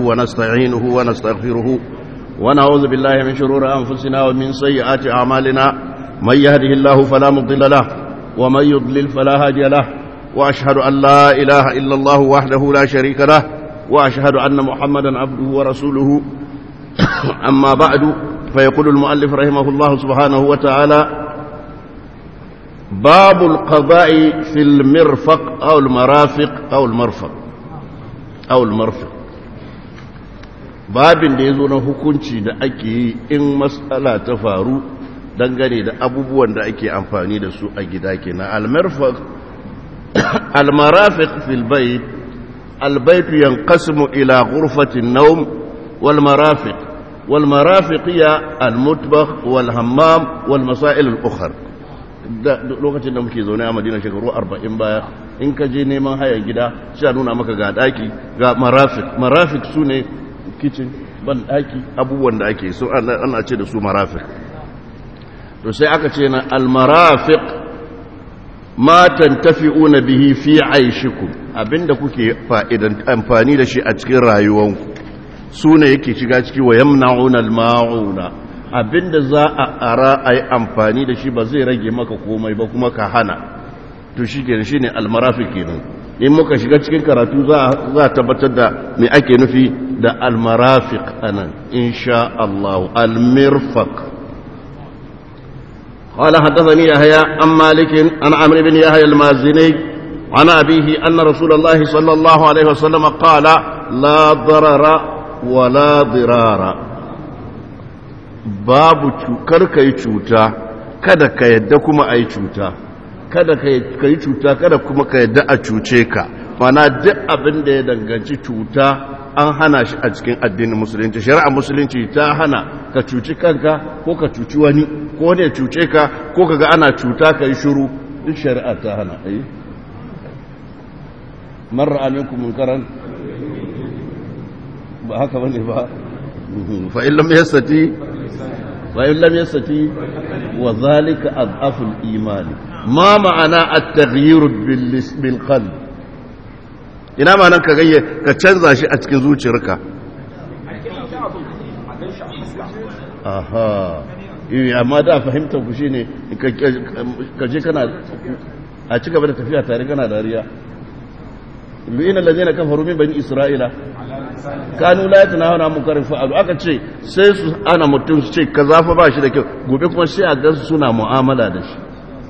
ونستعينه ونستغفره ونعوذ بالله من شرور أنفسنا ومن سيئات أعمالنا من يهده الله فلا مضل له ومن يضلل فلا هادي له وأشهد أن لا إله إلا الله وحده لا شريك له وأشهد أن محمدا عبده ورسوله أما بعد فيقول المؤلف رحمه الله سبحانه وتعالى باب القضاء في المرفق أو المرافق أو المرفق أو المرفق babin da ya zo na hukunci da ake yi in matsala ta faru dangane da abubuwan da ake amfani da su a gida kenan almarfaq almarafiq fil bayt albayt yanqasimu ila ghurfati an-nawm wal marafiq wal marafiq ya al-mutbakh wal hammam wal masail al-ukhra lokacin da muke zaune a Madina shekaru 40 baya in ka je neman haya gida sai nuna maka ga daki ga marafiq marafiq sune kitchen ban daki abubuwan da ake so ana ce da su marafiq to sai aka ce na almarafiq ma tantafi'una bihi fi aishikum abinda kuke fa'idan amfani da shi a cikin rayuwanku sune yake shiga ciki wa yamna'una alma'una abinda za a ara ai amfani da shi ba zai rage maka komai ba kuma ka hana to shi kenan shine almarafiq kenan in muka shiga cikin karatu za a tabbatar da me ake nufi da almarafiq anan insha Allah almirfaq قال حدثني يحيى عن مالك عن عمرو بن يحيى المازني عن أبيه أن رسول الله صلى الله عليه وسلم قال لا ضرر ولا ضرار babu kar ka yi cuta kada ka yadda kuma a yi cuta kada ka yi cuta kada kuma ka yadda a cuce ka mana duk abin da ya danganci cuta an hana shi a cikin addinin musulunci shari'a musulunci ta hana ka cuci kanka ko ka cuci wani ko wani ya cuce ka ko ka ga ana cuta ka yi shuru duk shari'a ta hana ayi marar aminku munkaran ba haka bane ba fa'in lam yastati fa'in lam yastati wa zalika adhaful imani ma ma'ana at-taghyir bil qalb ina ma nan ka gayye ka canza shi a cikin zuciyarka aha eh amma da fahimtar ku shine ka je kana a ci gaba da tafiya tare kana dariya lu'ina allazina kafaru min bani isra'ila kanu la yatanahuna munkarin fa'alu aka ce sai su ana mutum su ce kaza fa ba shi da kyau gobe kuma sai a ga suna mu'amala da shi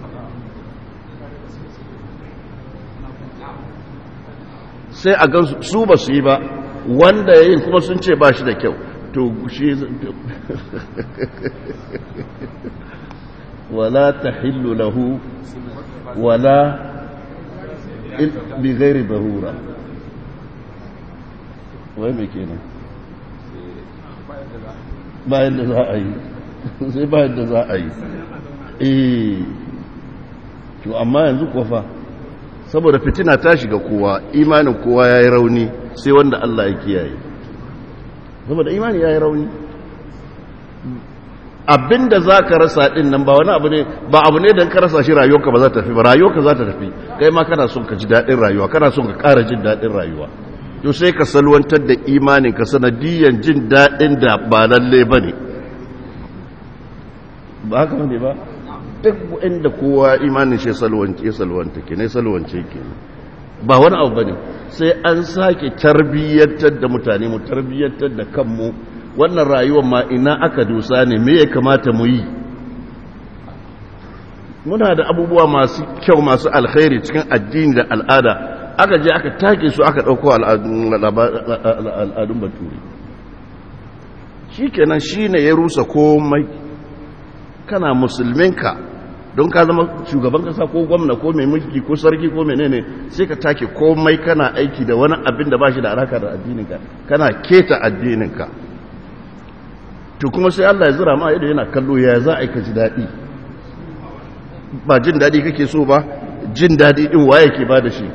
sai a ga su ba su yi ba wanda yayin kuma sun ce ba shi da kyau to shi wala tahillu lahu wala bi ghairi darura wai mai kenan bayan da za a yi sai bayan da za a yi eh to amma yanzu kofa saboda fitina ta shiga kowa imanin kowa ya yi rauni sai wanda Allah ya kiyaye saboda imani ya yi rauni abinda za ka rasa din nan ba wani abu ne ba abu ne don ka rasa shi rayuwarka ba za ta tafi ba rayuwarka za ta tafi kai ma kana son ka ji daɗin rayuwa kana son ka ƙara jin daɗin rayuwa to sai ka salwantar da imanin ka sanadiyan jin daɗin da ba lalle ba ne ba haka ne ba duk inda kowa imanin shi salwance salwanta ke ne salwance ke ba wani abu ba ne sai an sake tarbiyyantar da mutane mu tarbiyyantar da kanmu wannan rayuwar ma ina aka dusa ne me ya kamata mu yi muna da abubuwa masu kyau masu alkhairi cikin addini da al'ada aka je aka take su aka ɗauko al'adun baturi shi kenan shi ne ya rusa komai kana musulminka don ka zama shugaban kasa ko gwamna ko mai mulki ko sarki ko menene sai ka take komai kana aiki da wani abin da ba shi da alaka da addininka kana keta addininka to kuma sai Allah ya zira ma yadda yana kallo ya za a yi ka ji daɗi ba jin daɗi kake so ba jin daɗi ɗin waye ke ba da shi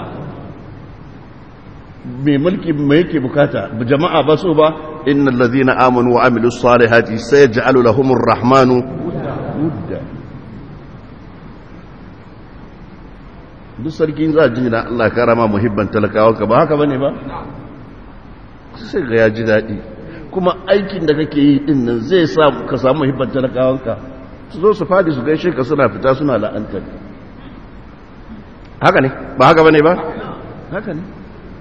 mai mulki mai yake bukata jama'a ba so ba innal ladhina amanu wa amilus salihati sayaj'alu lahumur rahmanu wudda duk sarkin za ji na Allah karama muhibban talakawa ka ba haka bane ba sai ga ya ji daɗi kuma aikin da kake yi din nan zai sa ka samu hibbar talakawanka su zo su fadi su gaishe ka suna fita suna la'antar haka ne ba haka bane ba haka ne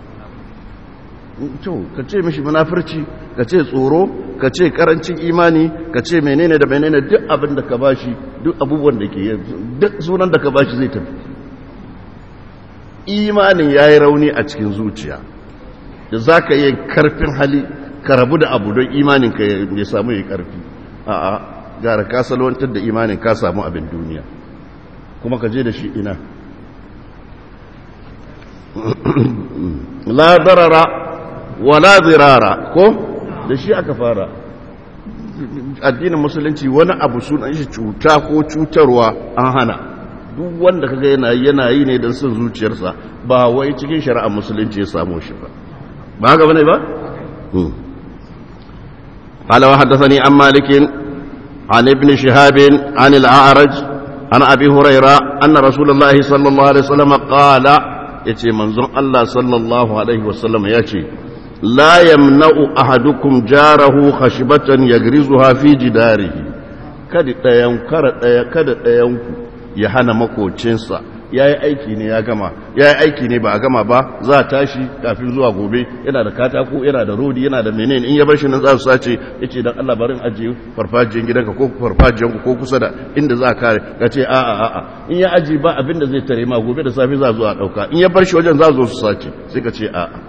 to ka ce mishi munafurci ka ce tsoro ka ce karancin imani ka ce menene da menene duk abin da ka bashi duk abubuwan da ke duk sunan da ka bashi zai tafi imanin ya yi rauni a cikin zuciya da za ka yi karfin hali ka rabu da abu don imanin ka ya samu ya karfi a'a gara ka salwantar da imanin ka samu abin duniya kuma ka je da shi ina la darara wala zirara ko da shi aka fara addinin musulunci wani abu sunan shi cuta ko cutarwa an hana duk wanda kaga yana yana yi ne don son zuciyarsa ba wai cikin shari'ar musulunci ya samu shi ba ba haka bane ba قال وحدثني عن مالك عن ابن شهاب عن الأعرج عن أبي هريرة أن رسول الله صلى الله عليه وسلم قال يتي منظر الله صلى الله عليه وسلم يتي لا يمنع أحدكم جاره خشبة يغرزها في جداره kada ɗayan kada ɗayanku ya hana makocinsa ya yi aiki ne ya gama ya yi aiki ne ba a gama ba za a tashi kafin zuwa gobe yana da katako yana da rodi yana da menene in ya bar shi nan za su sace ya ce don allah barin ajiye farfajiyar gidanka ko farfajiyar ko kusa da inda za a kare ka ce a a a in ya ajiye ba abin da zai tare ma gobe da safe za zuwa ɗauka in ya bar shi wajen za zo su sace sai ka ce a a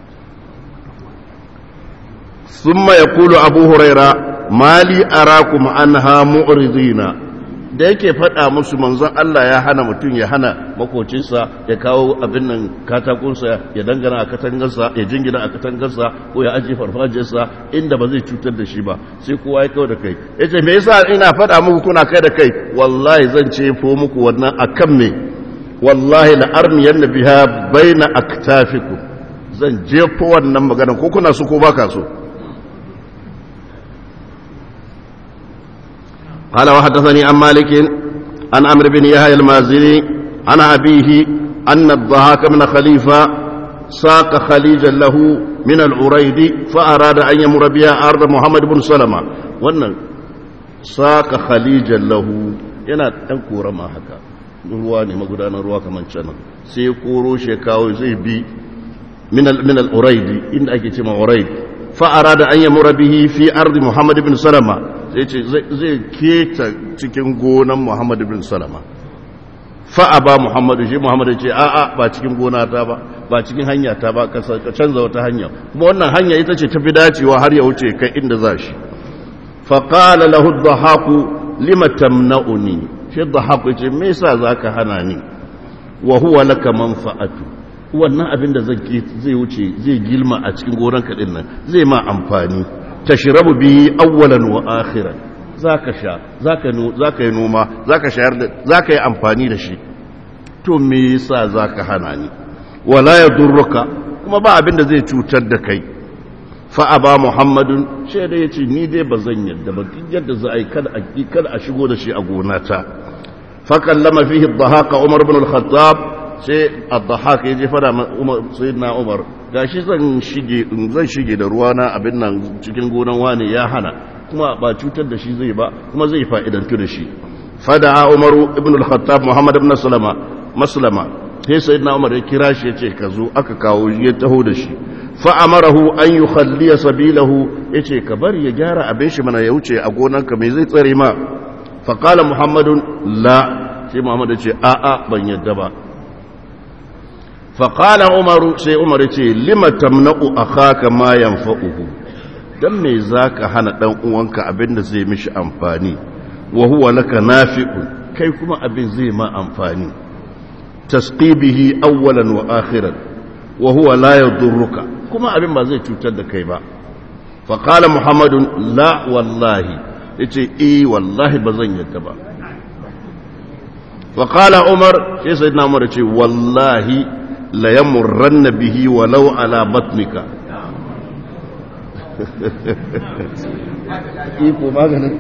ثم يقول أبو هريرة ما لي أراكم عنها معرضين da yake faɗa musu manzon Allah ya hana mutum ya hana makocinsa ya kawo abin nan katakunsa ya dangana a katangarsa ya jingina a katangarsa ko ya ajiye farfajiyarsa inda ba zai cutar da shi ba sai kowa ya kawo da kai ya ce me yasa ina faɗa muku kuna kai da kai wallahi zan ce fo muku wannan akan me wallahi la armiyan biha baina aktafikum zan jefo wannan magana ko kuna so ko baka so قال وحدثني عن مالك عن عمرو بن يحيى المازني عن أبيه أن الضحاك من خليفة ساق خليجا له من العريد فأراد أن يمر بها أرض محمد بن سلمة وأن ساق خليجا له yana ɗan kora ma haka ruwa ne magudanar ruwa kamar canan sai koro shi kawo zai bi min al-uraidi inda ake ce ma uraid fa arada an yamura bihi fi ardi muhammad ibn salama zai ce zai keta cikin gonan Muhammad bin Salama fa'a ba Muhammadu shi Muhammadu ce a'a ba cikin gona ta ba ba cikin hanya ta ba ka canza wata hanya kuma wannan hanya ita ce tafi dacewa har ya wuce kai inda za shi faƙala lahu dhahaku lima tamna'uni shi dhahaku ce me yasa zaka hana ni wa huwa laka manfa'atu wannan abin da zai wuce zai gilma a cikin gonan ka nan zai ma amfani tashrabu bi awwalan wa akhiran zaka sha zaka no zaka yi noma zaka shayar da zaka yi amfani da shi to me yasa zaka hana ni wala yadurruka kuma ba abin da zai cutar da kai fa aba muhammadun shi da yace ni dai bazan yadda ba duk yadda za a yi kada a kada a shigo da shi a gonata fa kallama fihi ad-dhahaka umar ibn al-khattab sai ad-dhahaka yaje fara umar sayyidina umar gashi zan shige zan shige da ruwa na abin nan cikin gonan wani ya hana kuma ba cutar da shi zai ba kuma zai fa'idantu da shi fada umaru ibn al-khattab muhammad ibn salama maslama sai sayyidina umar ya kira shi yace ka zo aka kawo ya taho da shi fa amarahu an yukhalli sabilahu yace ka bari ya gyara abin shi mana ya wuce a gonanka me zai tsare ma fa qala muhammadun la sai muhammad ya ce a a ban yadda ba فقال عمر سي عمر يتي لما تمنع اخاك ما ينفعه dan me zaka hana dan uwanka abin da zai mishi amfani wa huwa laka nafi'un kai kuma abin zai ma amfani tasqibihi awwalan wa akhiran wa huwa la yadurruka kuma abin ba zai cutar da kai ba fa qala muhammadun la wallahi yace eh wallahi bazan yadda ba fa qala umar sai sayyidina umar yace wallahi la yamurranna bihi walau ala batnika iko maganin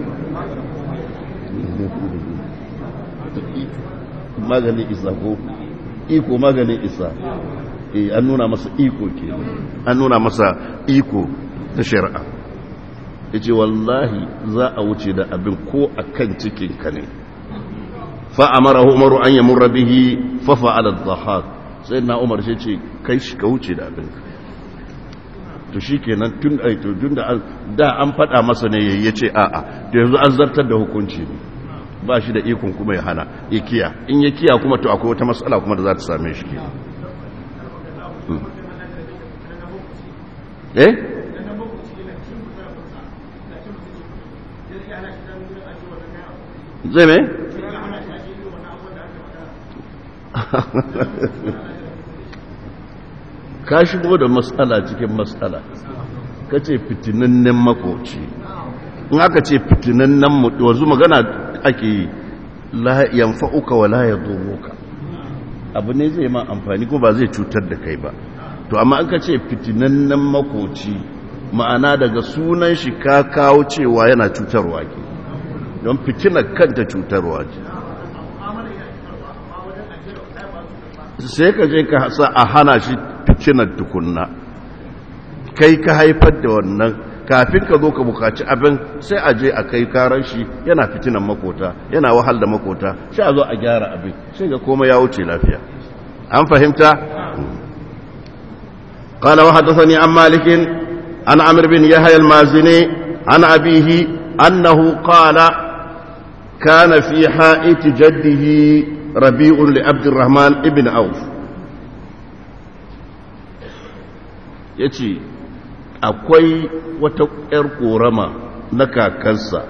maganin isa ko iko maganin isa eh an nuna masa iko kenan an nuna masa iko ta shari'a yace wallahi za a wuce da abin ko akan cikin ka ne fa amara umaru an yamurra bihi fa fa'ala adh-dhahak sayyidina umar sai ce kai shi ka wuce da abin to shikenan tun ai to tun da da an fada masa ne yayi yace a'a to yanzu an zartar da hukunci ne ba shi da ikon kuma ya hana ya kiya in ya kiya kuma to akwai wata matsala kuma da za ta same shi kenan eh zai mai? ka shigo da matsala cikin matsala ka ce fitinannen makoci in aka ce fitinannen wanzu magana ake yi yanfa'uka wa la ya ka abu ne zai ma amfani ko ba zai cutar da kai ba to amma an ka ce fitinannen makoci ma'ana daga sunan shi ka kawo cewa yana cutarwa ke don fitinar kanta cutarwa ce sai ka je ka sa a hana shi fitinar tukunna kai ka haifar da wannan kafin ka zo ka bukaci abin sai a je a kai karan shi yana fitinan makota yana wahal da makota sai a zo a gyara abin sai ga komai ya wuce lafiya an fahimta قال وحدثني عن مالك عن عمرو بن يحيى المازني عن أبيه أنه قال كان في حائط جده ربيع لعبد الرحمن ابن عوف يتي akwai wata ‘yar korama na kakansa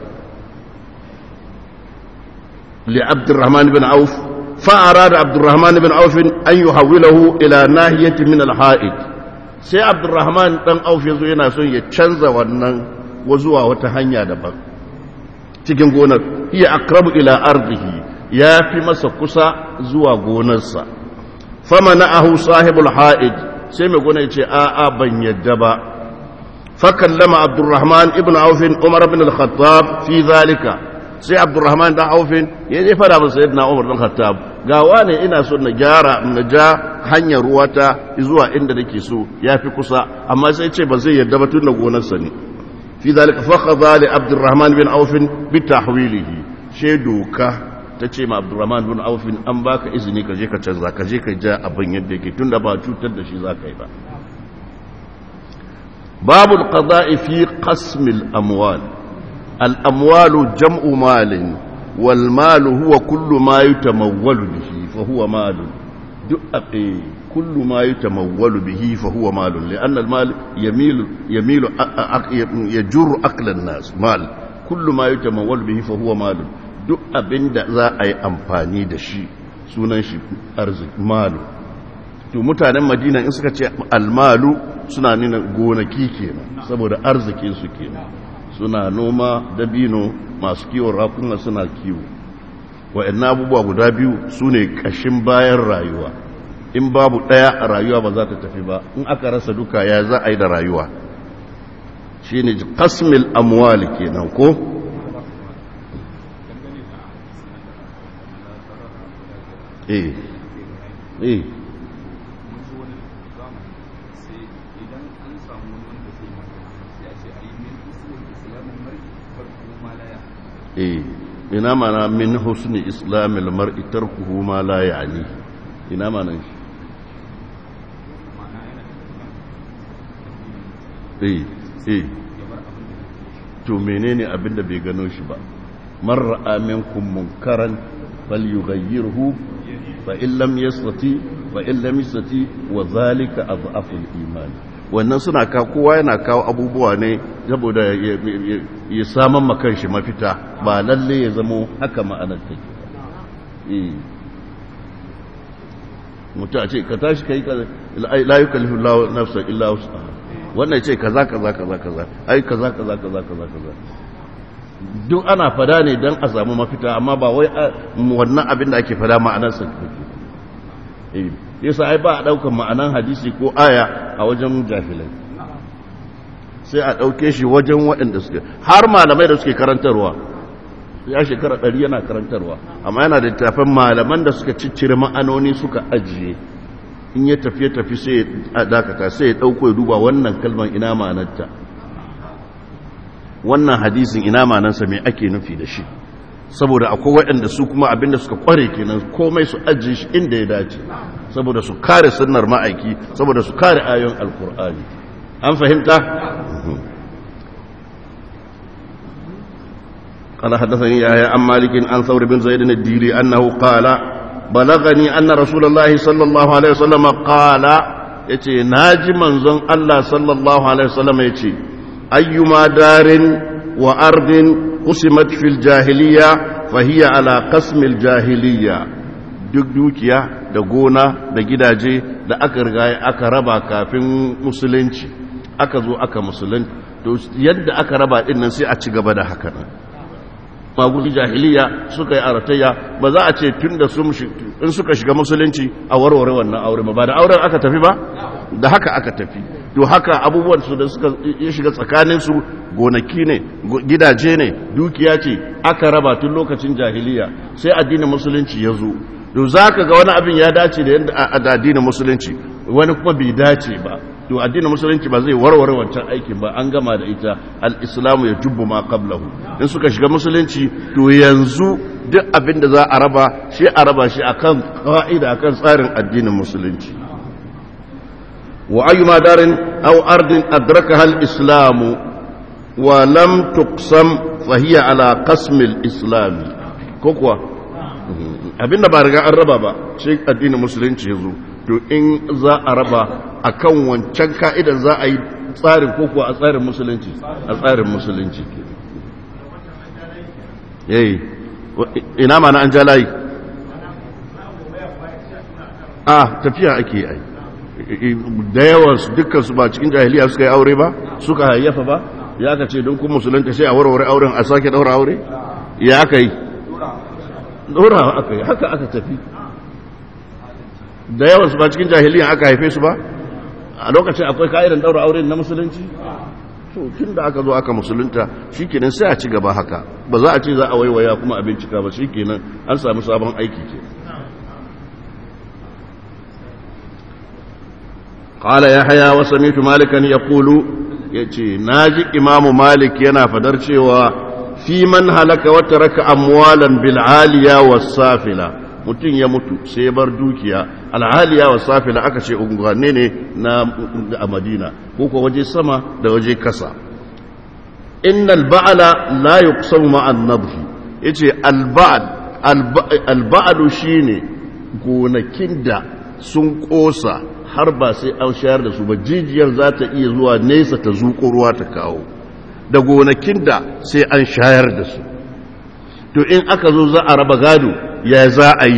li abdurrahman bin auf fa'ara da abdurrahman bin aufin an yi hawilahu ila nahiyatin min alha'id sai abdurrahman dan auf ya zo yana son ya canza wannan zuwa wata hanya daban cikin gonar iya akrabu ila ardihi ya fi masa kusa zuwa gonarsa fama na'ahu sahibul ha'id sai mai gona ya ce a'a ban yadda ba fakallama abdurrahman ibn aufin umar bin al-khattab fi zalika sai abdurrahman dan aufin ya je fada masa sayyidina umar dan khattab ga wane ina so na gyara na ja hanyar ruwata zuwa inda nake so ya fi kusa amma sai ce ba zai yarda ba tun da gonarsa ne fi zalika fakhadha li abdurrahman bin aufin bi tahwilihi she doka ta ce ma abdurrahman bin aufin an baka izini ka je ka canza ka je ka ja abin yadda yake tunda ba cutar da shi za ka yi ba babu alqada'i fi qasm al-amwal al-amwal jam'u malin wal mal huwa kullu ma yutamawwalu bihi fa huwa mal كل ما يتمول به فهو مال لأن المال يميل يميل يجر أكل الناس مال كل ما يتمول به فهو مال duk abin da za a yi amfani da shi sunan shi arziki malu to mutanen madina in suka ce almalu suna nuna gonaki kenan saboda arzikin su kenan suna noma dabino masu kiwon rakuna suna kiwo wa'annan abubuwa guda biyu su ne ƙashin bayan rayuwa in babu ɗaya a rayuwa ba za ta tafi ba in aka rasa duka ya za a yi da rayuwa shi ne kasmil amwali kenan ko eh eh eh ina mana min husni islamil mar'i tarkuhu ma la ya'ni ina mana shi eh eh to menene abin da bai gano shi ba man ra'a minkum munkaran falyughayyirhu fa in lam yastati fa in lam yastati wa zalika adhafu al-iman wannan suna ka kowa yana kawo abubuwa ne saboda ya saman makan shi mafita ba lalle ya zamo haka ma'anar take eh mutu a ce ka tashi kai la yukallifu Allah nafsan illa wus'aha wannan ce kaza kaza kaza kaza ai kaza kaza kaza kaza kaza duk ana fada ne don a samu mafita amma ba wai wannan abin da ake fada ma'anar sa take yasa ai ba a daukan ma'anan hadisi ko aya a wajen jahilai sai a dauke shi wajen waɗanda suke har malamai da suke karantarwa ya shekara ɗari yana karantarwa amma yana da tafin malaman da suka ciccire ma'anoni suka ajiye in ya tafi tafi sai ya dakata sai ya dauko ya duba wannan kalman ina ma'anarta wannan hadisin ina ma'anarsa me ake nufi da shi saboda akwai waɗanda su kuma abinda suka kware kenan komai su ajiye shi inda ya dace saboda su kare sunnar ma'aiki saboda su kare ayoyin alkur'ani an fahimta قال حدثني يحيى عن مالك عن ثور بن زيد الديلي انه قال بلغني ان رسول الله صلى الله عليه وسلم قال yace naji manzon Allah sallallahu alaihi wasallam yace ayyuma darin wa ardin qusimat fil jahiliya fahiya ala qasmil jahiliya duk dukiya da gona da gidaje da aka riga aka raba kafin musulunci aka zo aka musulunci to yadda aka raba din nan sai a ci gaba da haka nan magudu jahiliya suka yi aratayya ba za a ce tun da in suka shiga musulunci a warware wannan aure ba da auren aka tafi ba da haka aka tafi to haka abubuwan su da suka ya shiga tsakanin su gonaki ne gidaje ne dukiya ce aka raba tun lokacin jahiliya sai addinin musulunci ya zo to zaka ga wani abin ya dace da yadda addinin musulunci wani kuma bai dace ba to addinin musulunci ba zai warware wancan aikin ba an gama da ita al-islamu ya jubbu ma qablahu in suka shiga musulunci to yanzu duk abin da za a raba shi a raba shi akan ka'ida akan tsarin addinin musulunci wa ayyuma darin aw ardin adrakaha al-islamu wa lam tuqsam fa hiya ala qasm al-islam ko kuwa abinda ba riga an raba ba shi addinin musulunci yazo to in za a raba a kan wancan ka'idar za a yi tsarin koko a tsarin musulunci a tsarin musulunci yayi ina mana an jalayi a tafiya ake yi da yawan su dukkan su ba cikin jahiliya suka yi aure ba suka hayyafa ba ya ka ce don kun musulunta sai a warware auren a sake daura aure ya aka yi daura aka yi haka aka tafi da yawan su ba cikin jahiliyan aka haife su ba a lokacin akwai ka'idan daura aure na musulunci to tun da aka zo aka musulunta shikenan sai a ci gaba haka ba za a ce za a waiwaya kuma a bincika ba shikenan an samu sabon aiki ke قال يحيى وسمعت مالكا يقول يجي ناجي امام مالك yana fadar cewa fi man halaka wa taraka amwalan bil aliya was safila mutum ya mutu sai bar dukiya alhaliya wa safila aka ce unguwanne ne na a madina ko ko waje sama da waje kasa innal ba'ala la yuqsamu ma'an nadhi yace alba'd alba'du shine gonakin da sun kosa har ba sai an shayar da su ba jijiyar za ta iya zuwa nesa ta zuƙo ruwa ta kawo da gonakin da sai an shayar da su to in aka zo za a raba gado ya za a yi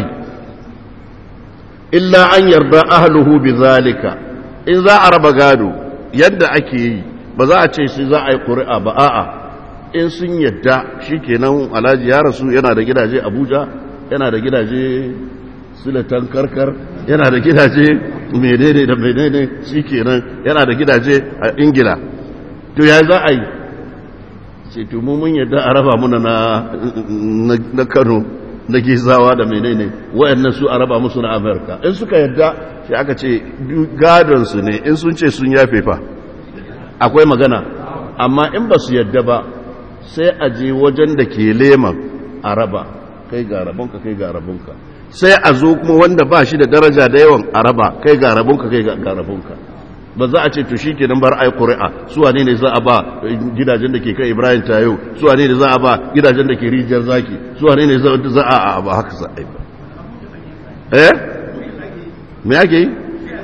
illa an yarda ahluhu bi zalika in za a raba gado yadda ake yi ba za a ce sai za a yi ƙuri'a ba a'a in sun yadda shikenan alhaji ya rasu yana da gidaje abuja yana da gidaje silatan karkar yana da gidaje menene da menene shikenan yana da gidaje a ingila to ya za a yi ce to mu mun yadda a raba muna na kano na gizawa da menene wayannan su a raba musu na amerika in suka yadda shi aka ce gadonsu ne in sun ce sun yafe fa akwai magana amma in ba su yadda ba sai a je wajen da ke leman a raba kai ga rabonka kai ga rabonka sai a zo kuma wanda ba shi da daraja da yawan a raba kai ga rabonka kai ga rabonka ba za a ce to shi ke nan bar ai ƙuri'a su wane ne za a ba gidajen da ke kai ibrahim tayo su wane ne za a ba gidajen da ke rijiyar zaki su wane ne za a ba haka za a yi ba eh me ake yi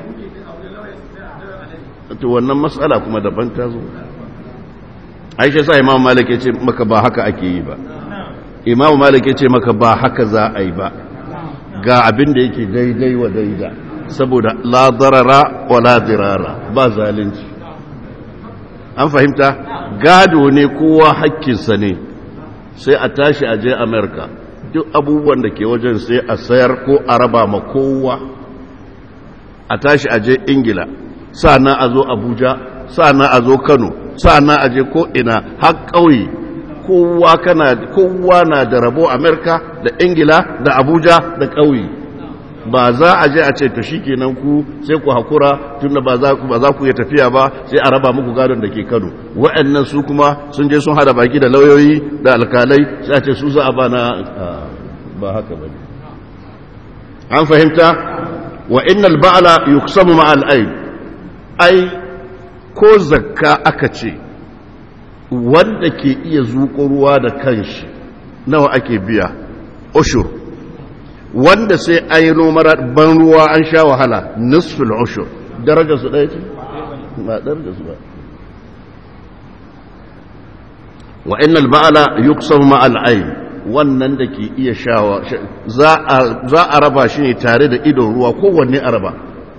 to wannan matsala kuma daban ta zo aisha sa imam malik ya ce maka ba haka ake yi ba imam malik ya ce maka ba haka za a yi ba ga abin da yake daidai wa daida saboda la darara wa la dirara ba zalunci an fahimta gado ne kowa hakkinsa ne sai a tashi a je amerika duk abubuwan da ke wajen sai a sayar ko a raba ma kowa a tashi a je ingila na a zo abuja na a zo kano na a je ko ina har ƙauye kowa kana kowa na da rabo amerika da ingila da abuja da ƙauye ba za a je a ce to shikenan ku sai ku hakura tunda ba za ku ba za ku iya tafiya ba sai a raba muku gadon da ke Kano wa'annan su kuma sun je sun hada baki da lauyoyi da alkalai sai a ce su za a bana ba haka bane an fahimta wa innal ba'la yuqsamu ma'al ayn ai ko zakka aka ce wanda ke iya zuƙo ruwa da kanshi nawa ake biya ushur wanda sai an yi nomar ban ruwa an sha wahala nisfil ushur daraja su ɗaya ce ba daraja su ba wa innal ba'ala yuqsamu ma'al ayn wannan da ke iya shawa za a raba shi ne tare da idon ruwa kowanne a raba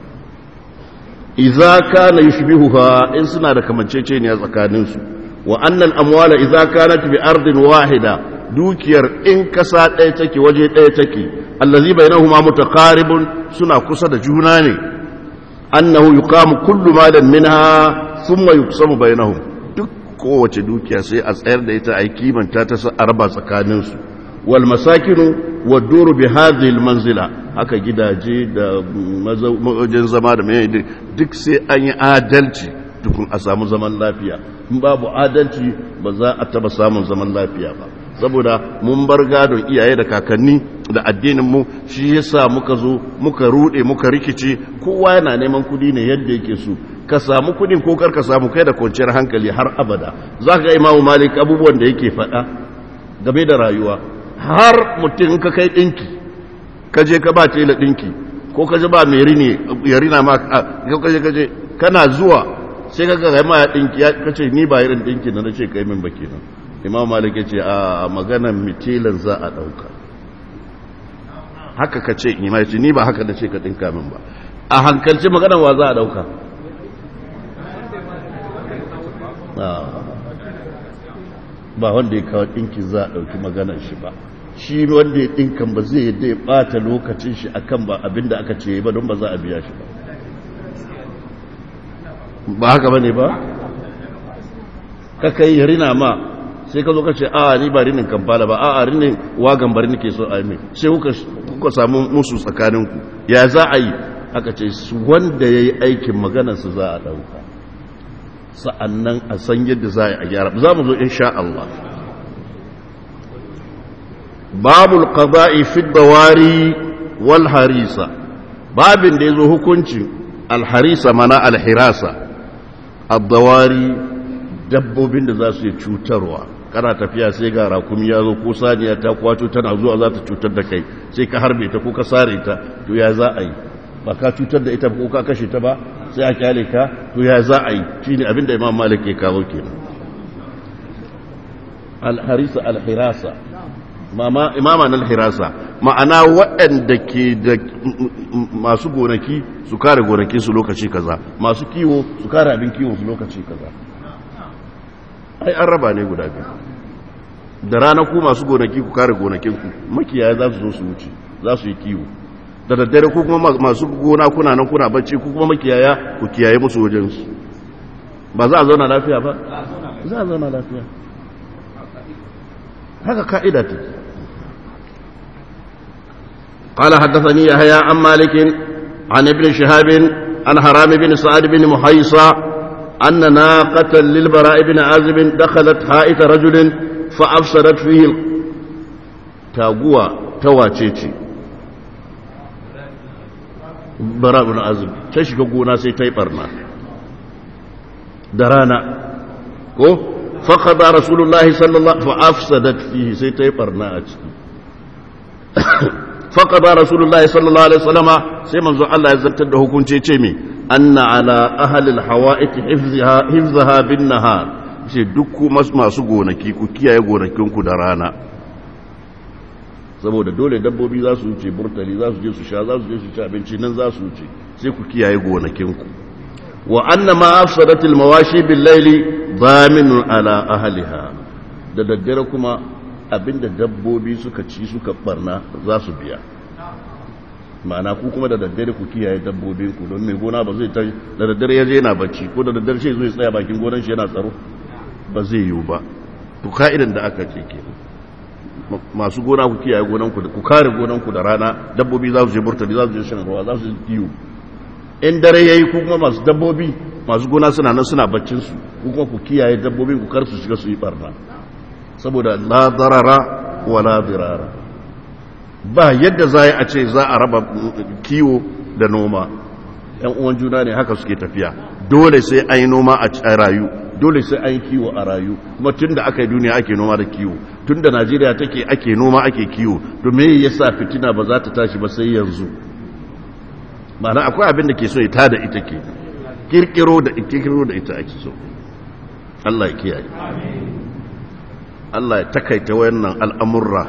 idza kana yushbihuha in suna da kamanceceniya tsakaninsu wa annal amwala idza kanat bi ardin wahida dukiyar in kasa ɗaya take waje ɗaya take allazi bainahuma mutaqaribun suna kusa da juna ne annahu yuqamu kullu malan minha thumma yuqsamu bainahum duk kowace dukiya sai a tsayar da ita a kimanta ta a raba tsakanin su wal masakinu wad duru bi hadhihi al manzila haka gidaje da wajen zama da mai duk sai an yi adalci tukun a samu zaman lafiya in babu adalci ba za a taba samun zaman lafiya ba saboda mun bar gadon iyaye da kakanni da addinin mu shi yasa muka zo muka rude muka rikice kowa yana neman kudi ne yadda yake so ka samu kudin ko kar ka samu kai da kwanciyar hankali har abada zaka ga imamu malik abubuwan da yake faɗa game da rayuwa har mutum ka kai dinki ka je ka ba tela dinki ko ka je ba mai rini ya rina ma ka je ka je kana zuwa sai ka ga ma ya dinki ya kace ni ba irin dinki na nace kai min ba kenan imam malik ya ce a maganan mitilan za a ɗauka haka ka ce imam ce ni ba haka da ce ka ɗinka min ba a hankalci maganan wa za a ɗauka ba wanda ya kawo ɗinki za a ɗauki maganan shi ba shi wanda ya ɗinkan ba zai yadda ya ɓata lokacin shi akan ba abinda aka ce ba don ba za a biya shi ba ba haka ba ne ba ka kai rina ma sai ka zo ka ce a ni ba rinin kamfala ba a a rinin wagan bari nake so a yi sai kuka samu musu tsakaninku ya za a yi aka ce wanda ya yi aikin maganarsu za a ɗauka sa'annan a san yadda za a gyara za mu zo insha Allah babul qada'i fi dawari wal harisa babin da yazo hukuncin al harisa mana al hirasa ad-dawari dabbobin da za su yi cutarwa kana tafiya sai ga rakumi ya zo ko saniya ta kwato tana zuwa za ta cutar da kai sai ka harbe ta ko ka sare ta to ya za a yi ba ka cutar da ita ko ka kashe ta ba sai a kyale ka to ya za a yi shine abin da imam malik ya kawo kenan al-harisa al-hirasa mama imama na al-hirasa ma'ana waɗanda ke da masu gonaki su kare gonaki su lokaci kaza masu kiwo su kare abin kiwo su lokaci kaza ai an raba ne guda biyu da rana ku masu gonaki ku kare gonakinku makiyaya za su zo su wuce za su yi kiwo da daddare ku kuma masu gona kuna nan kuna bacci ku kuma makiyaya ku kiyaye musu wajensu ba za a zauna lafiya ba za a zauna lafiya haka ka'ida ta قال حدثني يحيى عن مالك عن ابن شهاب عن حرام بن سعد بن محيصة أن ناقة للبراء بن عازب دخلت حائط رجل فأفسدت فيه تاغوى تواتيتي براء بن عازب تشكى قونا سيتي برنا درانا كو فقضى رسول الله صلى الله عليه وسلم فأفسدت فيه سيتي برنا أجل فقضى رسول الله صلى الله عليه وسلم سيما زو الله يزلت ده كنتي تيمي أن على أهل الحوائط حفظها, حفظها بالنهار sai duk masu gonaki ku kiyaye gonakinku da rana saboda dole dabbobi za su wuce burtali za su je su sha za su je su ci abinci nan za su wuce sai ku kiyaye gonakinku wa anna ma afsadatil mawashi bil layli dhaminun ala ahliha da daddare kuma abinda dabbobi suka ci suka barna za su biya ma'ana ku kuma da daddare ku kiyaye dabbobinku don mai gona ba zai ta da daddare ya je yana bacci ko da daddare shi zai tsaya bakin gonan shi yana tsaro ba zai yiwu ba to ka'idan da aka ce ke masu gona ku kiyaye gonanku ku kare gonanku da rana dabbobi za su je burtali za su je shan ruwa za su je kiwo in dare yayi ku kuma masu dabbobi masu gona suna nan suna baccin su ku kuma ku kiyaye dabbobin ku kar su shiga su yi barna saboda la darara wa la dirara ba yadda za a ce za a raba kiwo da noma yan uwan juna ne haka suke tafiya dole sai an yi noma a rayu dole sai an yi kiwo a rayu kuma tun da aka yi duniya ake noma da kiwo tun da najeriya take ake noma ake kiwo to me yasa fitina ba za ta tashi ba sai yanzu ma'ana akwai abin da ke so ita da ita ke kirkiro da kirkiro da ita ake so Allah ya kiyaye Allah ya takaita wayannan al'amurra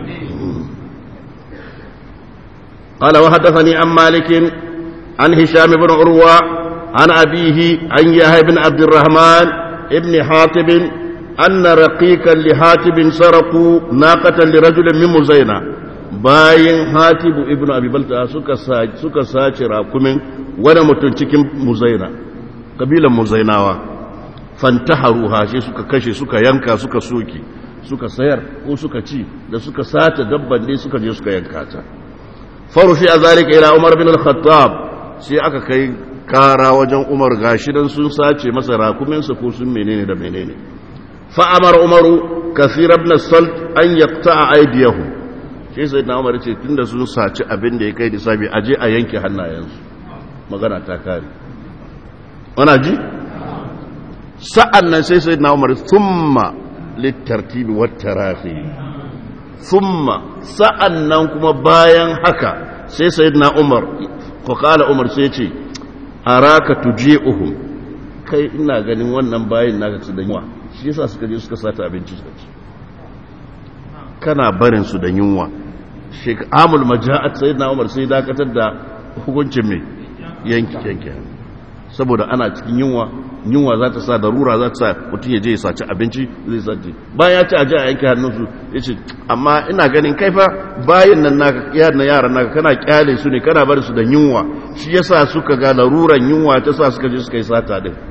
قال وحدثني عن مالك عن هشام بن عروة عن أبيه عن يحيى بن عبد الرحمن ابن حاتب أن رقيقا لحاتب سرقوا ناقة لرجل من مزينة bayan hatibu ibnu abi balta suka suka sace rakumin wani mutum cikin muzaina kabilan muzainawa fantaharuha shi suka kashe suka yanka suka soke suka sayar ko suka ci da suka sace dabban ne suka je suka yanka ta farufi a zalika ila umar bin al-khattab sai aka kai kara wajen umar gashi dan sun sace masa rakuminsa ko sun menene da menene fa amara umaru kathir ibn salt an yaqta'a aydiyahum sai sai na umar ce tunda sun saci abin da ya kai disabi aje a yanke hannayensu magana ta kare wana ji sa'an nan sai sai na umar thumma littartibi wat tarafi thumma sa'an nan kuma bayan haka sai sai na umar ko kala umar sai ce araka tuji'uhum kai ina ganin wannan bayin naka su da yunwa shi yasa suka je suka sata abinci suka ci kana barin su da yunwa shek amul maja'at sayyidina umar sai dakatar da hukuncin mai yanki yanki saboda ana cikin yunwa yunwa za ta sa darura za ta sa mutum ya je ya saci abinci zai sace bayan ya ci aje a yanke hannunsu ya ce amma ina ganin kaifa bayan nan naka yaran yaran naka kana kyale su ne kana barin su da yunwa shi yasa suka ga laruran yunwa ta sa suka je suka yi sata din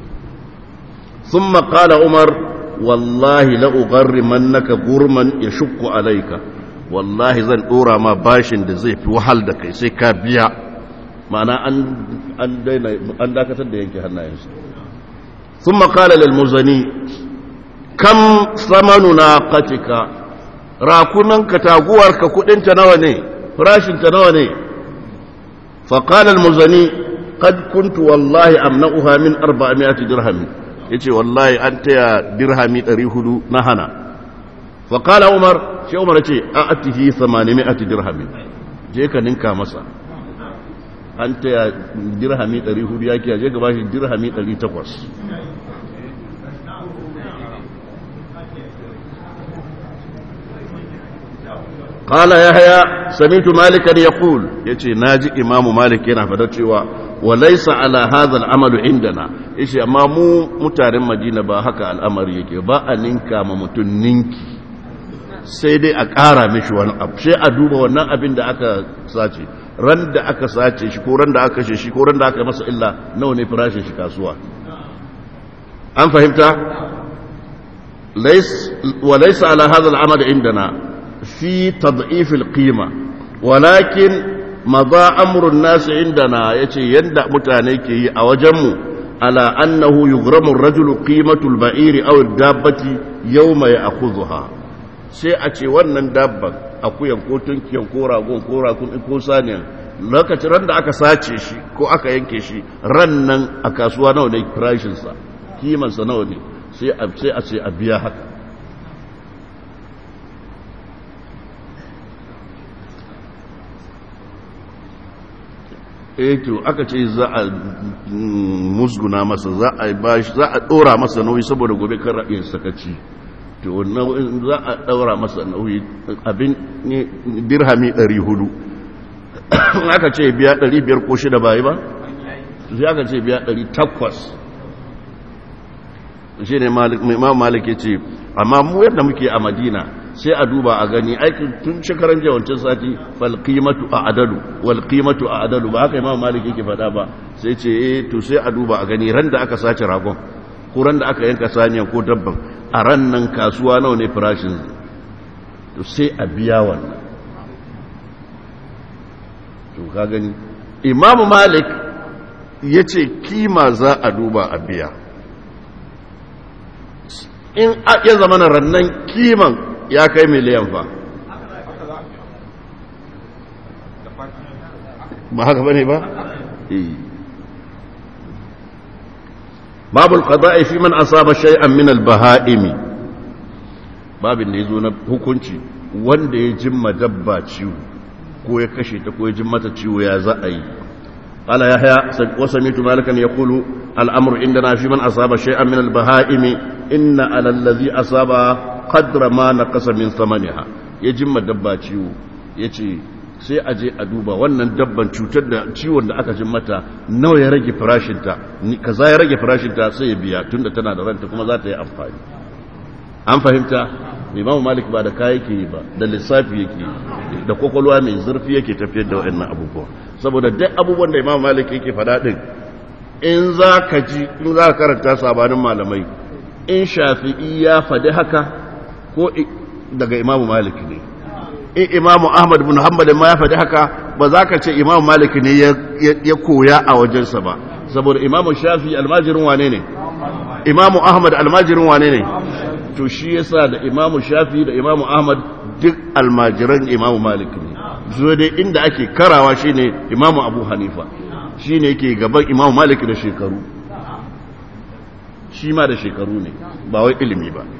ثم قال عمر والله لأغرمنك غرما يشق عليك والله zan dora ma bashin da zai fi wahal da kai sai ka biya ma'ana an daina an dakatar da yanke hannayensu thumma qala lil muzani kam samanu naqatika rakunan ka taguwar ka kudin ta nawa ne farashin ta nawa ne fa qala al muzani qad kuntu wallahi amna'uha min 400 dirham yace wallahi an taya dirhami 400 na hana fa qala umar shi umar ce a atihi 800 dirhami je ka ninka masa an taya dirhami 400 yake je ka bashi dirhami 800 قال يحيى سمعت مالكا يقول يتي ناجي امام مالك yana fada cewa وليس على هذا العمل عندنا yace amma mu mutanen Madina ba haka al'amari yake ba a ninka ma mutun ninki sai dai a ƙara mishi wani abu sai a duba wannan abin da aka sace ran da aka sace shi ko ran da aka kashe shi ko ran da aka masa illa nawa ne farashin shi kasuwa an fahimta wa laysa ala hadha al'amal indana fi tad'if al-qima walakin maza amurin nasu indana ya ce yadda mutane ke yi a wajenmu ala annahu yughramu rajulu qimatul ba'iri aw dabbati yawma ya'khudha sai a ce wannan dabban akuyan ko tunkiyan ko ragon ko rakun ko saniyan lokacin ran da aka sace shi ko aka yanke shi ran nan a kasuwa nawa ne farashin sa kiman sa nawa ne sai a sai a ce a biya haka eh to aka ce za a musguna masa za a bashi za a dora masa nauyi saboda gobe kan ra'ayin sakaci to wannan za a daura masa nauyi abin dirhami 400 aka ce biya 500 ko shida bai ba sai aka ce biya 800 shi ne imam malik ya ce amma mu yadda muke a madina sai a duba a gani aikin tun shekaran jawancin sati falqimatu a adalu walqimatu a adalu ba haka imam malik yake faɗa ba sai ce eh to sai a duba a gani ran da aka sace ragon ko ran da aka yanka saniyan ko dabban a ran nan kasuwa nawa ne farashin to sai a biya wannan to ka gani imamu malik ya ce kima za a duba a biya in ya zama na rannan kiman ya kai miliyan fa ba haka bane ba? babu al fi man asaba shay'an min al-baha'imi babin da yazo na hukunci wanda ya jimma dabba ciwo ko ya kashe ta ko ya jimma ta ciwo ya za a yi قال يحيى وسمعت مالكا يقول الامر عندنا في من اصاب شيئا من البهائم ان على الذي اصاب قدر ما نقص من ثمنها يجم دبا ciwo yace sai a je a duba wannan dabban cutar da ciwon da aka jin mata nawa ya rage farashinta kaza ya rage farashinta sai ya biya tunda tana da ranta kuma za ta yi amfani an fahimta imamu malik ba da kaya yake ba da lissafi yake da kwakwalwa mai zurfi yake tafiyar da wa'annan abubuwa saboda duk abubuwan da imamu malik yake faɗa ɗin in za ka ji in za ka karanta sabanin malamai in shafi'i ya faɗi haka ko daga imamu malik ne in imamu ahmad bin hanbal ma ya faɗi haka ba za ka ce imamu malik ne ya koya a wajensa ba saboda imamu shafi almajirin wane ne imamu ahmad almajirin wane ne to shi yasa da imamu shafi da imamu ahmad duk almajiran imamu malik ne zuwa dai inda ake karawa shine imamu abu hanifa shine yake gaban imamu malik da shekaru shi ma da shekaru ne ba wai ilimi ba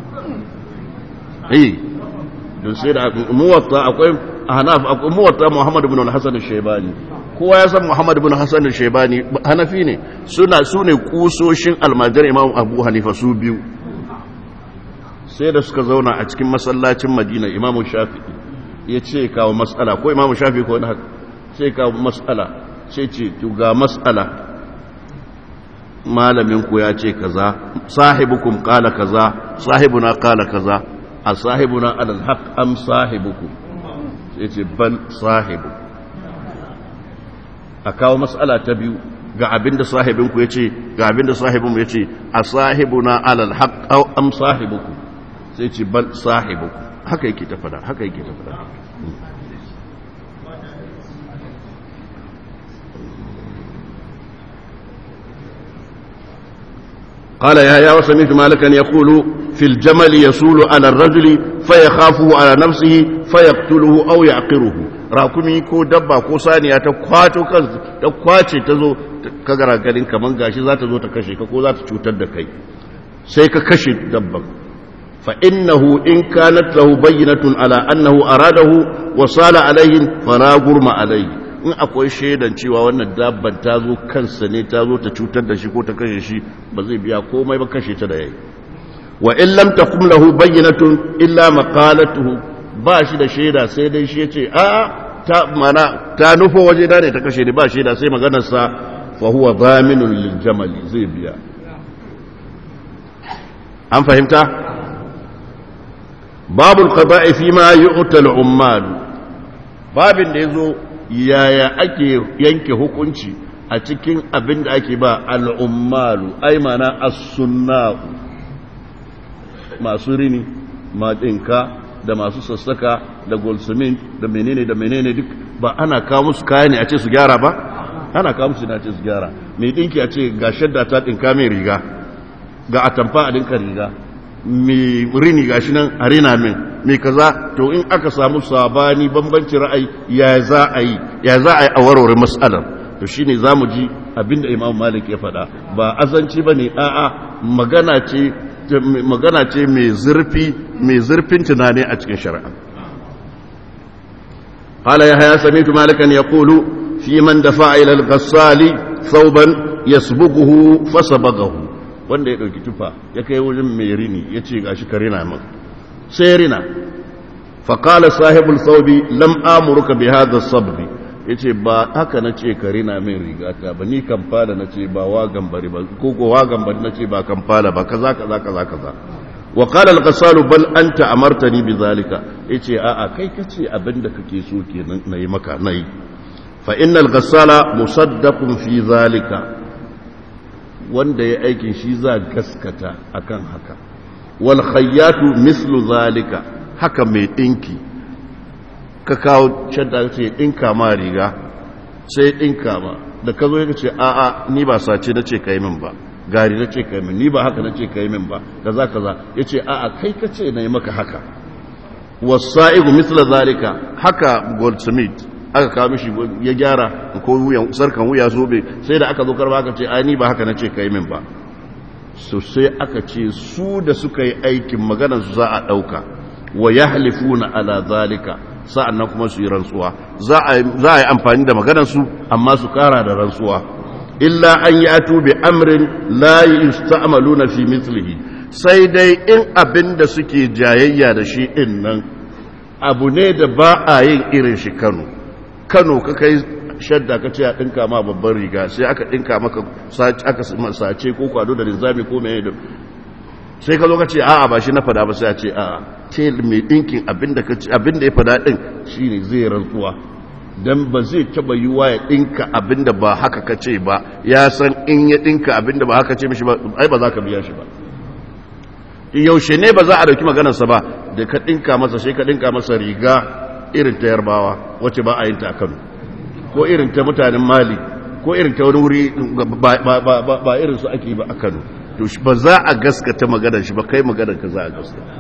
eh don sai da muwatta akwai hanaf akwai muwatta muhammad ibn al-hasan al-shaybani kowa ya san muhammad ibn hasan al-shaybani hanafi ne suna sune kusoshin almajar imam abu hanifa su biyu sai da suka zauna a cikin masallacin madina imamu shafi'i ya ce kawo matsala ko imamu shafi'i ko wani haka sai kawo matsala sai ce ga matsala malaminku ya ce kaza sahibukum kala kaza sahibuna kala kaza a sahibuna alal haq am sahibukum sai ce bal sahibu a kawo matsala ta biyu ga abinda sahibinku ya ce ga abinda sahibinmu ya ce a sahibuna alal haq am sahibukum sai ce bal sahibu haka yake ta fada haka yake ta fada قال يا يا وسمعت مالكا يقول في الجمل يسول على الرجل فيخافه على نفسه فيقتله او يعقره rakumi ko dabba ko saniya ta kwato kan ta kwace ta zo ka gara garin kaman gashi za ta zo ta kashe ka ko za ta cutar da kai sai ka kashe dabban فإنه إن كانت له بينة على أنه أراده وصال عليه فلا غرم عليه in akwai shaidan cewa wannan dabban ta zo kansa ne ta zo ta cutar da shi ko ta kashe shi ba zai biya komai ba kashe ta da yayi wa in lam taqum lahu bayyinatun illa maqalatuhu ba shi da shaida sai dai shi yace a ta mana ta nufo waje da ne ta kashe ni ba shaida sai maganar sa fa huwa dhaminun lil jamali zai biya an fahimta babu alqada'i fi ma yu'ta al-ummal babin da yazo yaya ake yanke hukunci a cikin abin da ake ba al-ummalu ai mana as-sunnah masu rini madinka da masu sassaka da golsumin da menene da menene duk ba ana kawo musu kaya ne a ce su gyara ba ana kawo musu na ce su gyara mai dinki a ce ga shadda ta dinka mai riga ga atamfa a dinka riga mai rini gashi nan a rina min mai kaza to in aka samu sabani bambanci ra'ayi ya za a yi ya za a yi a warware matsalar to shine zamu ji abinda Imam Malik ya faɗa ba azanci bane a'a magana ce magana ce mai zurfi mai zurfin tunani a cikin shari'a قال يحيى سمعت مالكا يقول في من دفع الى الغسال ثوبا يسبقه فسبقه wanda ya ɗauki tufa ya kai wajen mai rini ya ce ga shi ka rina min sai rina faƙala sahibul saubi lam amuruka bi hadha sabbi ya ce ba haka na ce ka rina min rigata ba ni kamfala na ce ba wa gambari ba ko ko wa gambari na ce ba kamfala ba kaza kaza kaza kaza wa qala al-qasalu bal anta amartani bi zalika yace a a kai kace abinda kake so kenan nayi maka nayi fa innal ghassala musaddaqun fi zalika wanda ya aikin shi za gaskata akan haka wal khayyatu mislu zalika haka mai ɗinki ka kawo shadda ce ɗinka ma riga sai ɗinka ma da ka zo ya ce a'a ni ba sace na ce ka yi min ba gari na ce ka yi min ni ba haka na ce ka yi min ba kaza kaza ya ce a'a kai ka ce na yi maka haka wasa'igu misla zalika haka goldsmith aka kawo mishi ya gyara ko wuyan sarkan wuya zobe sai da aka zo karba aka ce ai ni ba haka na ce ka yi min ba so sai aka ce su da suka yi aikin maganar su za a ɗauka wa yahlifuna ala zalika sa'annan kuma su yi rantsuwa za a yi amfani da maganarsu amma su kara da rantsuwa illa an yi atu bi amrin la yusta'malu na fi mithlihi sai dai in abin da suke jayayya da shi din nan abu ne da ba a yin irin shi Kano Kano ka kai shadda ka ce a dinka ma babban riga sai aka dinka maka aka sace ko kwado da linzami ko mai da sai ka zo ka ce a'a ba shi na fada ba sai a ce a'a ce mai ɗinkin abinda ya fada ɗin shi ne zai rantsuwa don ba zai taba yiwa ya ɗinka abinda ba haka ka ce ba ya san in ya ɗinka abinda ba haka ce mishi ba ai ba za ka biya shi ba yaushe ne ba za a dauki maganarsa ba da ka ɗinka masa sai ka ɗinka masa riga irin ta yarbawa wacce ba a yin ta a kano ko irin ta mutanen mali ko irin ta wani wuri ba irin su ake ba a kano to ba za a gaskata maganar shi ba kai maganar ka za a gaskata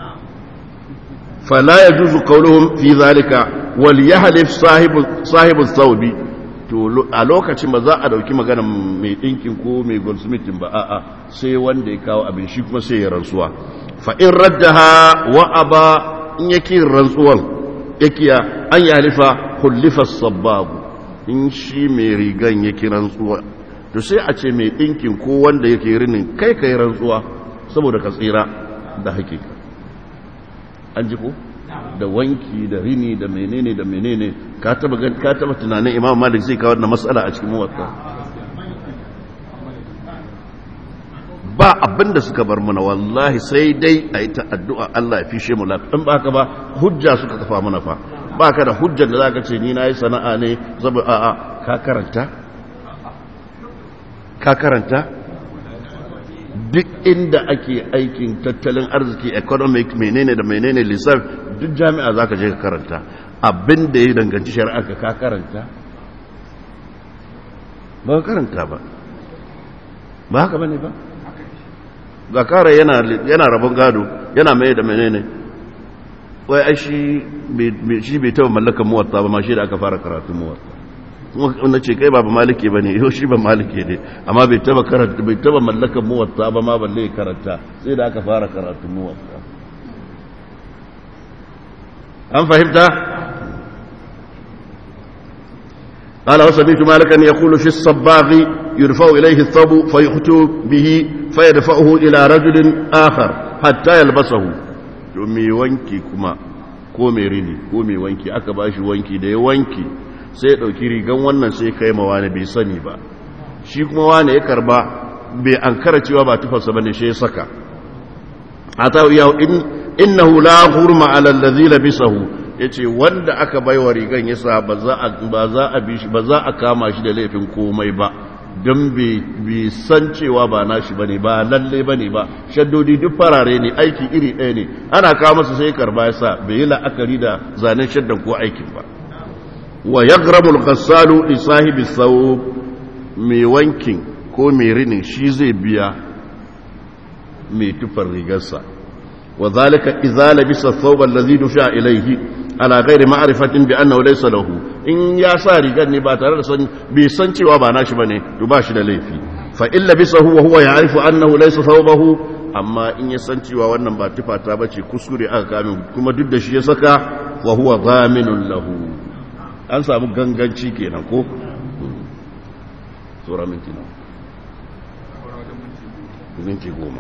fala ya juzu kauluhum fi zalika wal yahlif sahibu sahibu thawbi to a lokacin ba za a dauki maganar mai dinkin ko mai goldsmithin ba a'a sai wanda ya kawo abin shi kuma sai ya rantsuwa fa in raddaha wa aba in yake rantsuwan yakiya an yahlifa kullifa sababu in shi mai rigan yake rantsuwa to sai a ce mai ɗinkin ko wanda yake rinin kai kai rantsuwa saboda ka tsira da hakika an ji ko da wanki da rini da menene da menene ka taba ka taba tunanin imam malik zai kawo wannan matsala a cikin muwatta ba abinda suka bar mana wallahi sai dai a yi ta addu'a Allah ya fishe mu lafiya in ba haka ba hujja suka kafa mana fa ba ka da hujjar da za ka ce ni na yi sana'a ne zaba a'a ka karanta ka karanta duk inda ake aikin tattalin arziki economic menene da menene lissafi duk jami'a za ka je ka karanta abin da ya danganci shari'a ka ka karanta ba ka karanta ba ba haka ba ne ba ga kara yana rabon gado yana mai da menene wai ai shi bai taba mallakan muwatta ba ma shi da aka fara karatun muwatta wanda ce kai ba ba maliki ba ne yau shi ba maliki ne amma bai taba karanta bai taba mallakan muwatta ba ma balle karanta sai da aka fara karatu muwatta an fahimta قال وسمعت مالكا يقول في الصباغ يرفع إليه الثوب فيخطو به فيدفعه إلى رجل آخر حتى يلبسه يومي وانكي كما كومي ريني كومي وانكي أكباش وانكي دي وانكي sai ɗauki rigan wannan sai kai ma wani bai sani ba shi kuma wani ya karba bai an kara cewa ba tufarsa bane shi ya saka a ta yau innahu la hurma ala allazi labisahu yace wanda aka baiwa rigan yasa ba za a ba za a bi shi ba za a kama shi da laifin komai ba don bai san cewa ba nashi bane ba lalle bane ba shaddodi duk farare ne aiki iri ɗaya ne ana kawo masa sai karba yasa bai yi la'akari da zanen shaddan ko aikin ba wa ya gramul gassalu isahibi sau mai wankin ko mai rinin shi zai biya mai tufar rigarsa wa zalika izala bisa thawban ladhi dusha ilayhi ala ghairi ma'rifatin bi annahu laysa lahu in ya sa rigar ne ba tare da san bai san cewa ba nashi bane to ba shi da laifi fa illa bisahu wa huwa ya'rifu annahu laysa thawbahu amma in ya san cewa wannan ba tufa ta bace kuskure aka kame kuma duk da shi ya saka wa huwa dhaminun lahu an samu ganganci kenan ko tsora minti na minti goma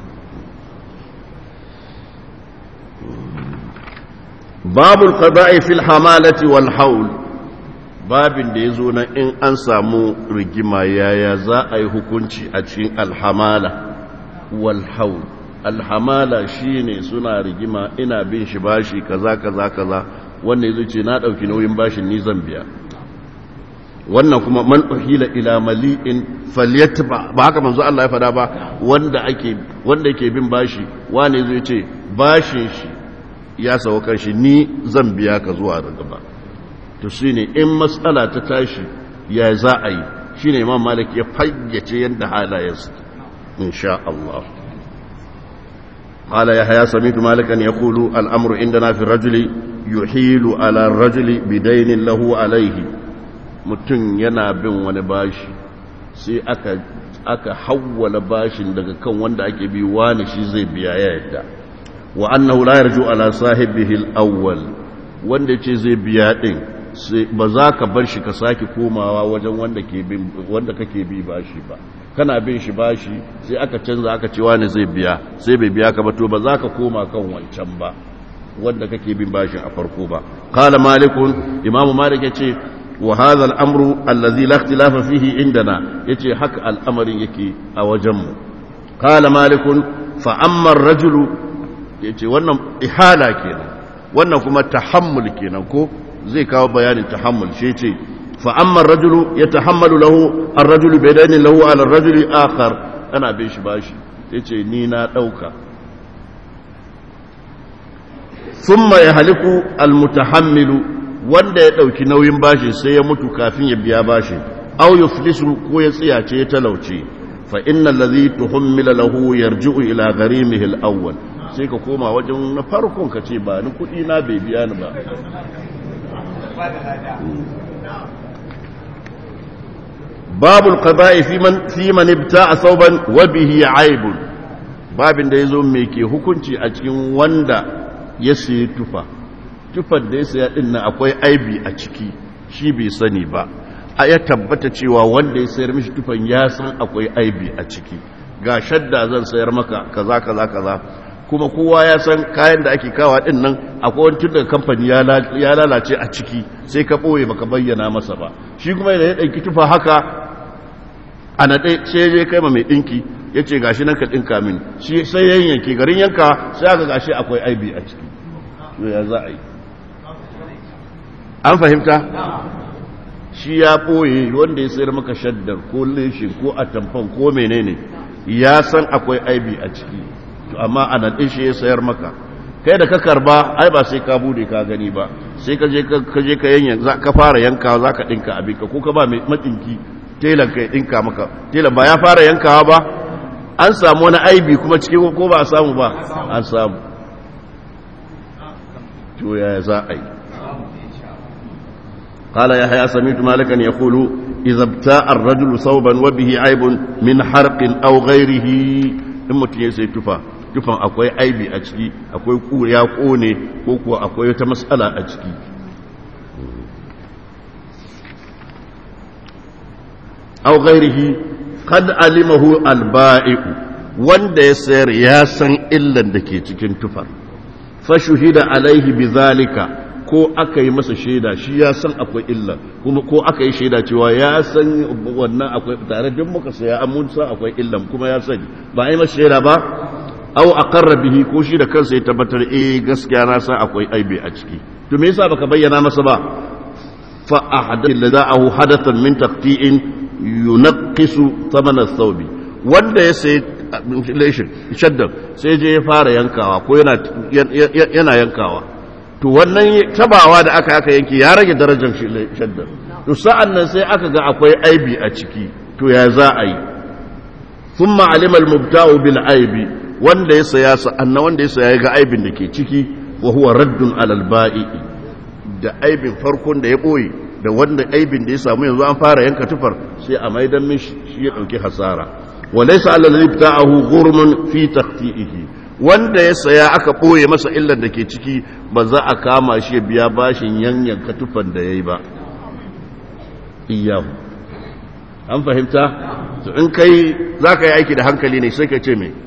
babul qada'i fil hamalati wal haul babin da yazo na in an samu rigima yaya za a yi hukunci a cikin alhamala wal haul alhamala shine suna rigima ina bin shi bashi kaza kaza kaza wanda yazo ce na dauki nauyin bashin ni zan biya wannan kuma man uhila ila mali'in falyatba ba haka manzo Allah ya fada ba wanda ake wanda yake bin bashi wanda yazo ce bashin shi ya sawa kanshi ni zan biya ka zuwa da gaba to shine in matsala ta tashi ya za a yi shine imam malik ya fayyace yadda halayensu insha Allah قال يحيى سمعت مالكا يقول الأمر عندنا في الرجل يحيل على الرجل بدين له عليه mutum yana bin wani bashi sai aka aka hawwala bashin daga kan wanda ake bi wani shi zai biya ya yadda wa annahu la yarju ala sahibihi al-awwal wanda ce zai biya din sai ba za ka bar shi ka sake komawa wajen wanda ke bin wanda kake bi bashi ba kana bin shi bashi sai aka canza aka ce wani zai biya sai bai biya ka ba to ba za ka koma kan wancan ba wanda kake bin bashin a farko ba qala malikun imamu malik yace wa hadha al-amru allazi la ikhtilafa fihi indana yace haka al'amarin yake a wajen mu qala malikun fa amma ar-rajulu yace wannan ihala kenan wannan kuma tahammul kenan ko zai kawo bayanin tahammul shi yace fa amma ar-rajulu yatahammalu lahu ar-rajulu bidani lahu ala ar-rajuli akhar ana bin shi bashi yace ni na dauka thumma yahliku al-mutahammilu wanda ya ɗauki nauyin bashi sai ya mutu kafin ya biya bashi au yuflisu ko ya tsiyace ya talauce fa innal ladhi tuhammila lahu yarji'u ila gharimihi al-awwal sai ka koma wajen na farkon ka ce ba ni kudi na bai biya ni ba babul qada'i fi man fi man ibta'a thawban wa bihi 'aibun babin da yazo me ke hukunci a cikin wanda ya sayi tufa tufar da ya saya din nan akwai aibi a ciki shi bai sani ba a ya tabbata cewa wanda ya sayar mishi tufan ya san akwai aibi a ciki ga shadda zan sayar maka kaza kaza kaza kuma kowa ya san kayan da ake kawa din nan akwai wani tun daga kamfani ya lalace a ciki sai ka ɓoye baka bayyana masa ba shi kuma da ya ɗauki tufa haka a naɗe sai je kai ma mai ɗinki ya ce gashi nan ka ɗinka min shi sai yanyanki garin yanka sai aka gashi akwai aibi a ciki ya za a yi an fahimta shi ya ɓoye wanda ya sayar maka shaddar ko leshin ko atamfan ko menene ya san akwai aibi a ciki amma a nan shi ya sayar maka kai da ka karba ai ba sai ka bude ka gani ba sai ka je ka je ka yanyan ka fara yankawa za ka ɗinka abinka ko ka ba mai matinki telan ka ɗinka maka telan ba ya fara yankawa ba an samu wani aibi kuma cikin ko ba a samu ba an samu to ya za a yi قال يحيى سمعت مالكا يقول إذا ابتاع الرجل صوبا وبه عيب من حرق أو غيره in mutum ya sai tufa tufan akwai aibi a ciki akwai ya kone ko kuwa akwai wata matsala a ciki au ghairihi qad alimahu alba'i'u wanda ya sayar ya san illan da ke cikin tufar fa shuhida alaihi bizalika ko aka yi masa shaida shi ya san akwai illa kuma ko aka yi shaida cewa ya san wannan akwai tare da muka saya an mun san akwai illan kuma ya sani ba yi masa shaida ba aw aqarra bihi ko shi da kansa ya tabbatar eh gaskiya na san akwai aibi a ciki to me yasa baka bayyana masa ba fa ahadath lada'ahu hadathan min taqti'in yunqisu thaman ath-thawb wanda ya sai shaddan sai je ya fara yankawa ko yana yana yankawa to wannan tabawa da aka aka yanke ya rage darajar shaddar to sa'an nan sai aka ga akwai aibi a ciki to ya za a yi sun ma'alimar mubta'u bil aibi wanda ya saya sa'an wanda ya saya ga aibin da ke ciki wa huwa raddun alal ba'i da aibin farkon da ya ɓoye da wanda aibin da ya samu yanzu an fara yanka tufar sai a maidan min shi ya ɗauki hasara wa laysa alal ibta'ahu ghurmun fi taqti'ihi wanda ya saya aka ɓoye masa illar da ke ciki ba za a kama shi biya bashin yanyan katufan da ya yi ba iyahu an fahimta to in kai za ka yi aiki da hankali ne sai ka ce mai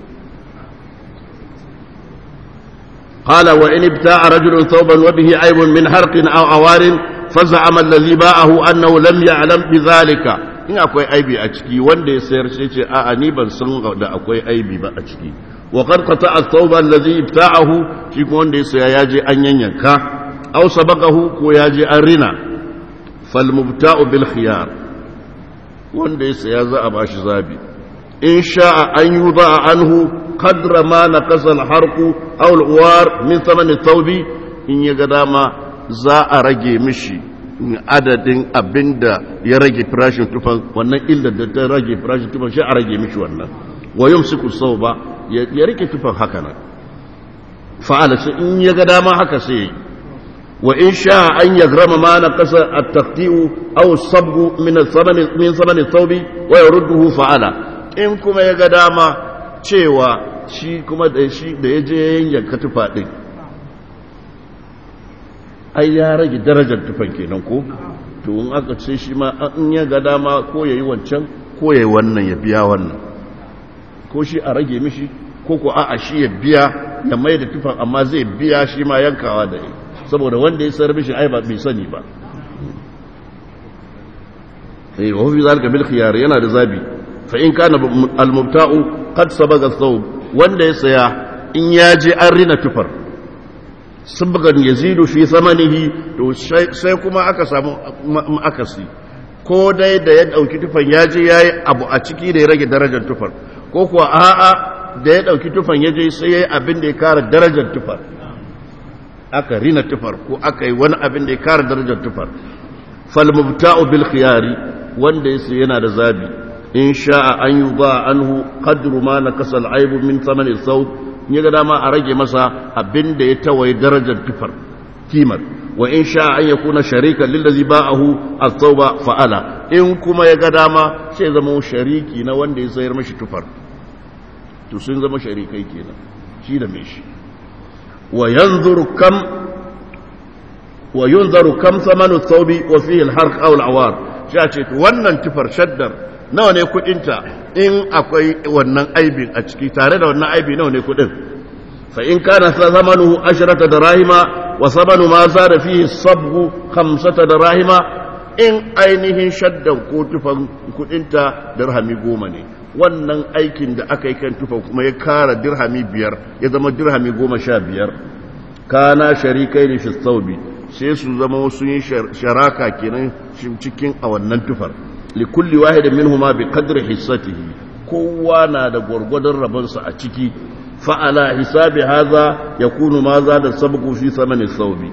قال وإن ابتاع رجل ثوبا وبه عيب من حرق أو عوار فزعم الذي باعه أنه لم يعلم بذلك in akwai aibi a ciki wanda ya sayar sai ce a'a ni ban san da akwai aibi ba a ciki wa qad qata'a ath-thawba allazi ibta'ahu shi ko wanda ya saya ya je an yanyanka aw sabaqahu ko ya je an rina fal mubta'u bil khiyar wanda ya saya za a bashi zabi in sha'a an yuda anhu qadra ma naqasa al-harqu aw al-uwar min thaman thawbi in ya ga dama za a rage mishi adadin abinda ya rage farashin tufan wannan illa da ta rage farashin tufan shi a rage mishi wannan wa yumsiku sawba ya rike tufan haka nan fa'ala shi in ya ga dama haka sai wa in sha an yagrama ma na kasa at-taqti'u aw sabgu min al-thaman min thaman thawbi wa yurduhu fa'ala in kuma ya ga dama cewa shi kuma da shi da yaje yanka tufa din ai ya rage darajar tufan kenan ko to in aka ce shi ma in ya ga dama ko yayi wancan ko yayi wannan ya biya wannan ko shi a rage mishi ko ko a'a shi ya biya ya mai da tufan amma zai biya shi ma yankawa da yi saboda wanda ya sayar mishi ai ba bai sani ba eh wa fi zalika bil khiyar yana da zabi fa in kana al mubta'u qad sabaga thawb wanda ya saya in ya je an rina tufar sabgan yazidu fi thamanihi to sai kuma aka samu akasi ko dai da ya dauki tufan ya je yayi abu a ciki da ya rage darajar tufar ko kuwa a'a da ya dauki tufan ya je sai yayi abin da ya kara darajar tufar aka rina tufar ko aka yi wani abin da ya kara darajar tufar fal mubta'u bil khiyari wanda yace yana da zabi in sha'a an yuba anhu qadru ma nakasa al aibu min thamani thawb ya ga dama a rage masa abin da ya tawaye darajar tufar kimar wa in sha an ya kuna sharikan lillazi ba'ahu at-tauba fa'ala in kuma ya ga dama sai zama shariki na wanda ya sayar mashi tufar to sun zama sharikai kenan shi da mai shi wa yanzuru kam wa yunzaru kam thamanu thawbi wa fihi al-harq aw al-awar shi ce to wannan tufar shaddar nawa ne kudinta in akwai wannan aibin a ciki tare da wannan aibi nawa ne kudin fa in kana zamanuhu ashrata darahima wa samanu ma zada fihi sabgu khamsata darahima in ainihin shaddan ko tufan kudinta dirhami goma ne wannan aikin da aka yi kan tufan kuma ya kara dirhami biyar ya zama dirhami goma sha biyar kana sharikai ne fi saubi sai su zama sun yi sharaka kenan cikin a wannan tufar likulli wahidin minhuma bi qadri hissatihi kowa na da gwargwadon rabonsa a ciki fa'ala hisabi haza yakunu ma za da sabqu fi samani thawbi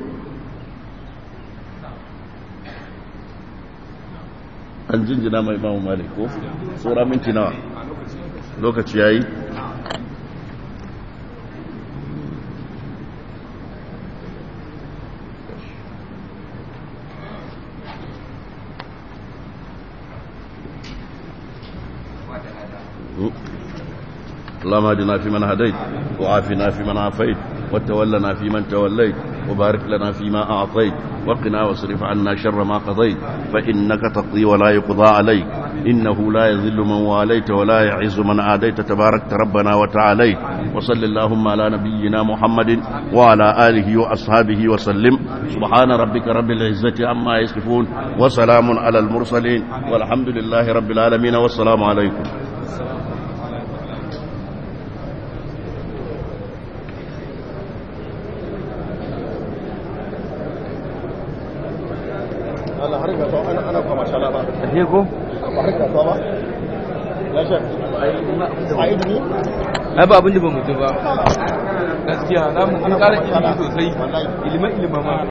an jinjina mai imamu malik ko tsora minti nawa lokaci yayi اللهم اهدنا فيمن هديت وعافنا فيمن عافيت وتولنا فيمن توليت وبارك لنا فيما أعطيت وقنا واصرف عنا شر ما قضيت فإنك تقضي ولا يقضى عليك إنه لا يذل من واليت ولا يعز من عاديت تبارك ربنا وتعاليت وصل اللهم على نبينا محمد وعلى آله وأصحابه وسلم سبحان ربك رب العزة عما يصفون وسلام على المرسلين والحمد لله رب العالمين والسلام عليكم Ashe ko? Ai ba abin da ba mutu ba. Gaskiya za mu ƙara ilimi sosai. Ilimin ilimin ma.